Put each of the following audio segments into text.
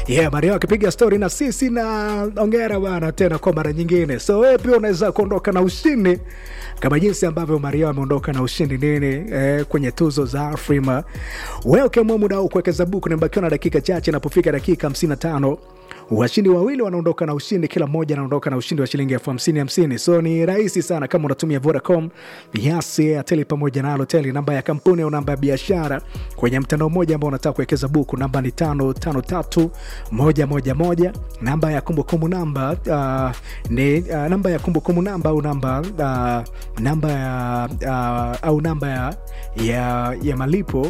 yeah, Mario akipiga stori na sisi na ongera bana tena kwa mara nyingine. So wewe pia unaweza kuondoka na ushindi kama jinsi ambavyo Mario ameondoka na ushindi nini eh, kwenye tuzo za Afrima. Wewe ukiamua muda huu kuwekeza buku, nimebakiwa na dakika chache, inapofika dakika 55 washindi wawili wanaondoka na ushindi, kila mmoja anaondoka na ushindi wa shilingi elfu hamsini hamsini. So ni rahisi sana kama unatumia Vodacom, Yas, Airtel pamoja na Halotel. Namba ya kampuni au namba ya biashara kwenye mtandao mmoja ambao unataka kuwekeza buku, namba ni tano tano tatu moja moja moja. Namba ya kumbukumbu namba uh, ni uh, namba ya kumbukumbu namba au namba uh, namba ya uh, au namba ya, ya, ya malipo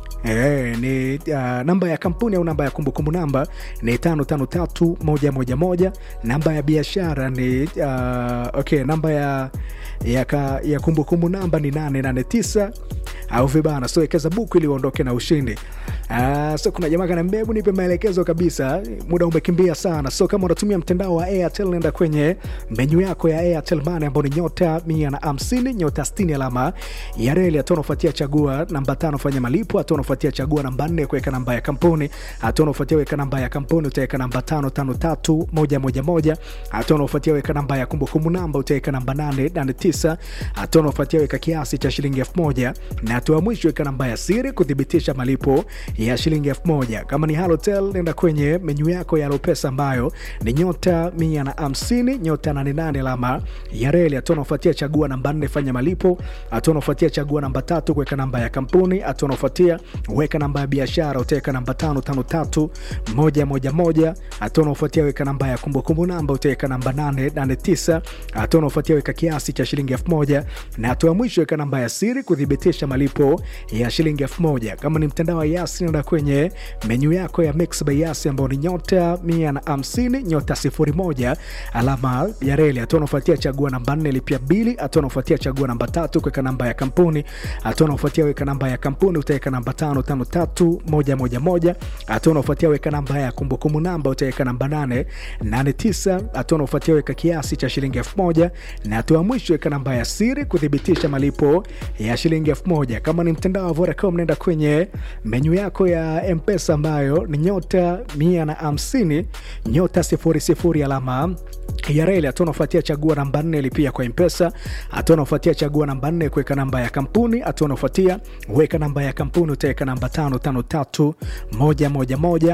E, ni uh, namba ya kampuni au namba ya kumbukumbu namba ni tano tano tatu moja moja moja. Namba ya biashara ni uh, okay, namba ya ya, ka, ya kumbukumbu namba ni nane nane tisa au vibana. So wekeza buku ili uondoke na ushindi. Uh, so kuna jamaa kana mbebu, nipe maelekezo kabisa, muda umekimbia sana. So kama unatumia mtandao wa Airtel, nenda kwenye menyu yako ya Airtel Money ambao ni nyota mia na hamsini nyota sitini alama ya reli. Hatua unafuatia chagua namba tano fanya malipo. Hatua unafuatia chagua namba nne kuweka namba ya kampuni. Hatua unafuatia weka namba ya kampuni, utaweka namba tano tano tatu moja moja moja. Hatua unafuatia weka namba ya kumbukumbu namba, utaweka namba nane nane tisa. Hatua unafuatia weka kiasi cha shilingi elfu moja na hatua mwisho weka namba ya siri kuthibitisha malipo ya shilingi elfu moja. Kama ni Halotel, nenda kwenye menyu yako ya Alopesa ambayo ni nyota mia na hamsini nyota nane nane alama ya reli. Hatua unafuatia chagua namba nne fanya malipo. Hatua unafuatia chagua namba tatu kuweka namba ya kampuni. Hatua unafuatia weka namba ya biashara, utaweka namba tano tano tatu moja moja moja. Hatua unafuatia weka namba ya kumbukumbu namba, utaweka namba nane nane tisa. Hatua unafuatia weka kiasi cha shilingi elfu moja na hatua ya mwisho weka namba ya siri kuthibitisha malipo ya shilingi elfu moja. Kama ni mtandao wa Yasi, nenda kwenye menyu yako ya Mix by Yasi ambao ni nyota mia na hamsini nyota sifuri moja alama ya reli. Hatua unafuatia chagua namba nne lipia bili. Hatua unafuatia chagua namba tatu kuweka namba ya kampuni. Hatua unafuatia weka namba ya kampuni, utaweka namba tano tano tatu moja moja moja. Hatua unafuatia weka namba ya kumbukumbu namba, utaweka namba nane nane tisa. Hatua unafuatia weka kiasi cha shilingi elfu moja na hatua ya mwisho weka namba ya siri kuthibitisha malipo ya shilingi elfu moja. Kama ni mtandao wa Vodacom, nenda kwenye menyu yako ya Mpesa ambayo ni nyota mia na hamsini nyota sifuri sifuri alama ya reli. Hatua unafuatia chagua namba nne lipia kwa Mpesa. Hatua unafuatia chagua namba nne kuweka namba ya kampuni. Hatua unafuatia weka namba ya kampuni, utaweka namba tano tano tatu moja moja moja.